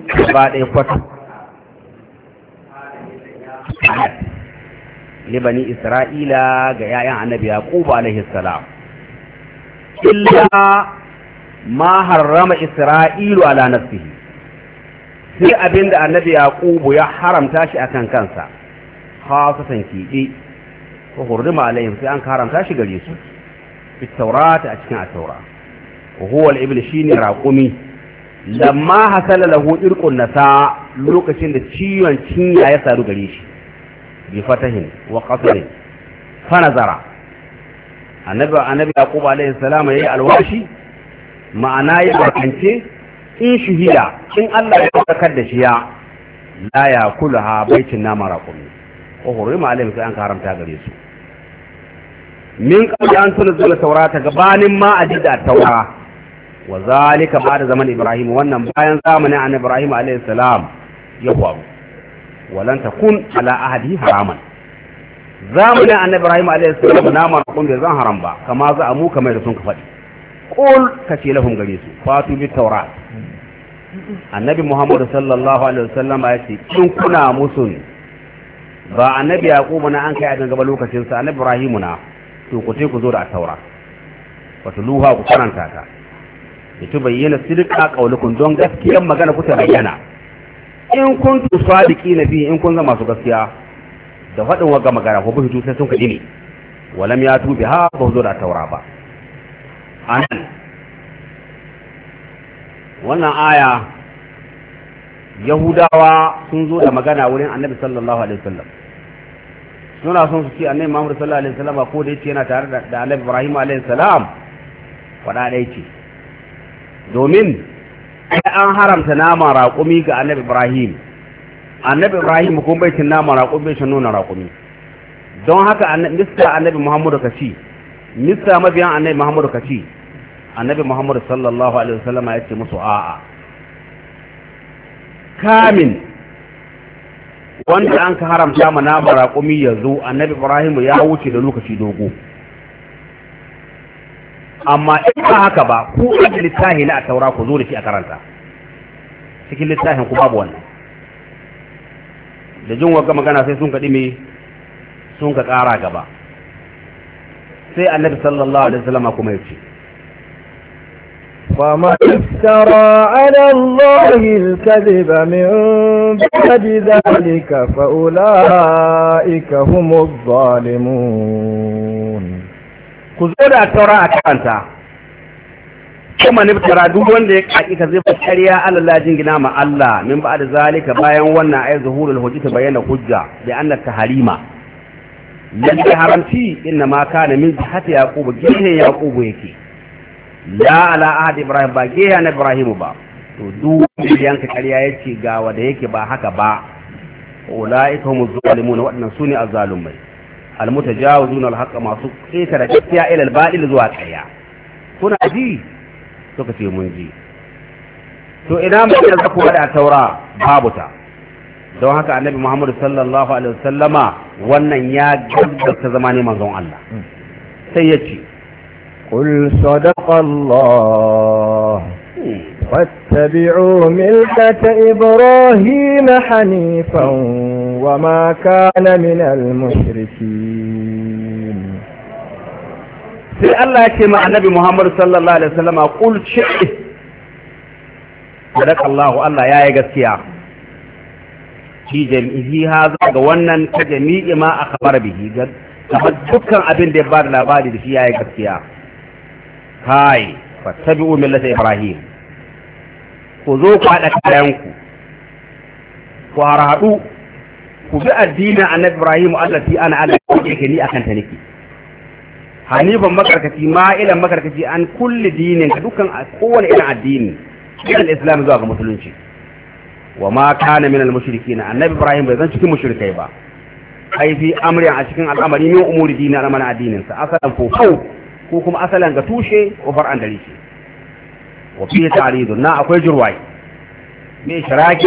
gaba ɗaya kwata libani isra'ila ga 'ya'yan annabi yaqub alaihi salam illa ma harrama isra'ilu ala nafsihi sai abinda annabi yaqub ya haramta shi akan kansa khasatan kiɗi ko hurrima alaihim sai an haramta shi gare su fi taurata a cikin at-taura wa huwa al-ibl shine raqumi lamma hasala lahu irqun nasa lokacin da ciwon cinya ya saru gare shi bi fatahin wa qasrin fa nazara annabi annabi yaqub alaihi salam yayi alwashi ma'ana ya bakance in shuhida in Allah ya sakar da shi ya la yakulaha baitin nama raqumi ko hurima alaihim sai an haramta gare su min qabli an tunzila taurata gabanin ma ajida taura wa zalika ba'da zaman ibrahim wannan bayan zamanin annabi ibrahim alayhi salam ya faru walan takun ala ahadi haraman zamanin annabi ibrahim alayhi salam na ma kun bai zan haram ba kama za mu kamar da sun ka faɗi qul kace lahum gare su fatu bi taurat annabi muhammad sallallahu alaihi wasallam ya ce in kuna musun ba annabi yaqubu na an kai a gaba lokacin sa annabi ibrahim na to ku ku zo da taura wato luha ku karanta ta ita bayyana sidqa qaulukum don gaskiyar magana ku ta bayyana in kuntu sadiqina fi in kun zama su gaskiya da faɗin wagga magana ko bitu sai sun kaɗi ne walam ya tubi ha ba zo da taura ba anan wannan aya yahudawa sun zo da magana wurin annabi sallallahu alaihi wasallam suna son su ce annabi Muhammad sallallahu alaihi wasallam ko da yace yana tare da annabi Ibrahim alaihi salam wada dai ce domin an haramta nama raƙumi ga annabi Ibrahim annabi Ibrahim kuma bai cin nama raƙumi bai cin nuna raƙumi don haka mista annabi Muhammad ka ci mista mabiyan annabi Muhammad ka ci annabi Muhammad sallallahu alaihi wasallam ya ce musu a'a kamin wanda an ka haramta ma nama raƙumi ya zo annabi ibrahim ya wuce da lokaci dogo amma in ba haka ba ku a littafi na a taura ku zo da shi a karanta cikin littafin ku babu wannan da jin wagga magana sai sun kaɗi me sun ka ƙara gaba sai annabi sallallahu alaihi wasallam kuma ya ce ومن افترى على الله الكذب من بعد ذلك فأولئك هم الظالمون كذور التوراة كانتا kuma niftara duk wanda ya kaki ka zai ƙarya Allah la jingina ma Allah min ba da zalika bayan wannan ayat zuhurul hujjata bayyana hujja bi anna taharima lalle haramci inna ma kana min jihati yaqub gihe yaqub yake la ala ahad ibrahim ba ke na ibrahim ba to duk yanka ƙarya yace ga wanda yake ba haka ba ulaika humuz zalimun wadannan sune azzalumai almutajawizuna alhaqqa masu keta da gaskiya ila albatil zuwa ƙarya kuna ji suka ce mun ji to ina mai da zaku da taura babu ta don haka annabi muhammad sallallahu alaihi wasallama wannan ya gaggata zama ne manzon Allah sai ya ce قل صدق الله واتبعوا ملة إبراهيم حنيفا وما كان من المشركين sai Allah ya ce ma annabi Muhammad sallallahu alaihi wasallama qul shi'i sadaka Allah Allah yayi gaskiya shi jami'i haza ga wannan ta jami'i ma akhbar bihi ga kamar dukkan abin da ya bada labari da shi yayi gaskiya kai fattabi'u millata ibrahim ku zo ku haɗa kayanku ku harhaɗu ku bi addinin annabi ibrahim allati ana ala yake ni akan ta nake hanifan makarkaci ma'ilan makarkaci an kulli dinin ka dukkan kowane irin addini irin islam zuwa ga musulunci wa ma kana min al-mushrikin annabi ibrahim bai zan cikin mushrikai ba ai fi amrin a cikin al'amari ne umuri dinin al'amarin addinin sa asalan fofau ko kuma asalan ga tushe ko far'an dare shi wa fi ta'ridun na akwai jurwai me shiraki